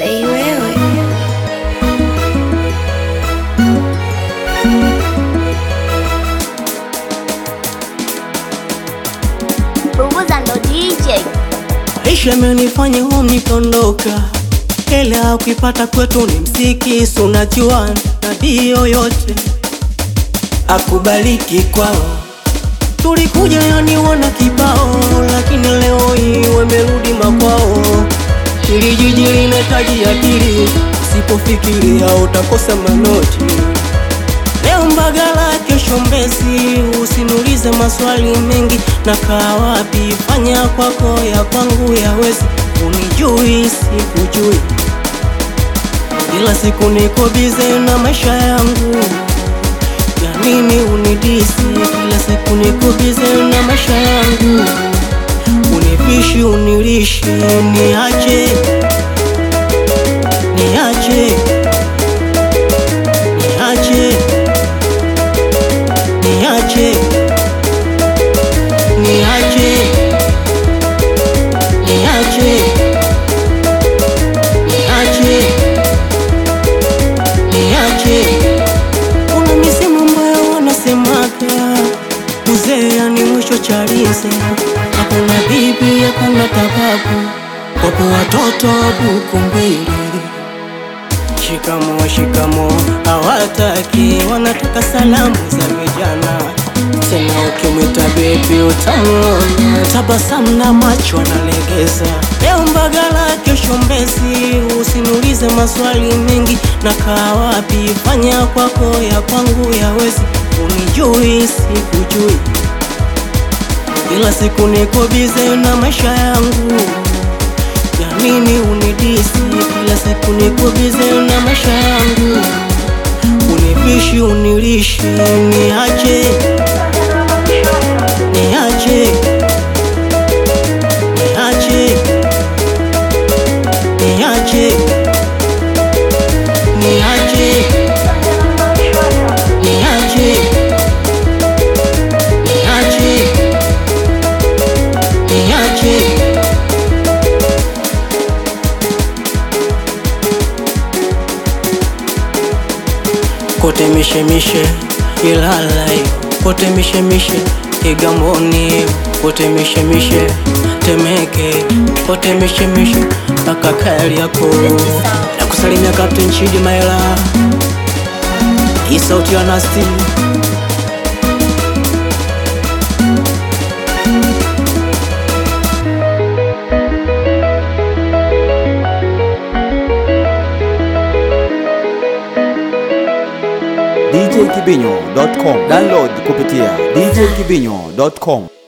Bei wewe Punguza ndo DJ. Maisha amenifanya home nikondoka, hela ukipata kwetu ni msiki, si unajua nabii yoyote akubaliki kwao. Tulikuja yani wana kibao, lakini leo hii wamerudi makwao. Hili jiji linahitaji akili, usipofikiria utakosa manoti. Leo Mbagala, kesho Mbezi, usiniulize maswali mengi, na kaa wapi? Fanya kwako, ya kwangu yawezi. Unijui, sikujui, kila siku niko bize na maisha yangu. Ya nini unidisi? Kila siku niko bize na maisha yangu. Unipishi, unilishi, niache, niache, niache niache niache niache niache niache kuna misemo ambayo wanasemaga uzee yani mwisho chalinze hakuna bibi hakuna tababu wapo watoto buku mbili Shikamo, shikamo, hawataki, wanataka salamu za vijana. Tena ukimwita bebi utamuona, tabasamu na macho analegeza. Leo Mbagala, kesho Mbezi, usiniulize maswali mengi, na kaa wapi? Fanya kwako, ya kwangu yawezi. Unijui, sikujui, kila siku niko bize na maisha yangu ya nini unidisi? Kila siku niko bize na maisha yangu, unipishi unilishi, niache niache niache niache niache niache niache niache kote mishemishe Ilala hiyo kote mishemishe Kigamboni kote mishemishe Temeke kote mishemishe mpaka Kariakoo na kusalimia Captain Chidi Maela hii sauti ya Nasty djkibinyo.com download kupitia djkibinyo.com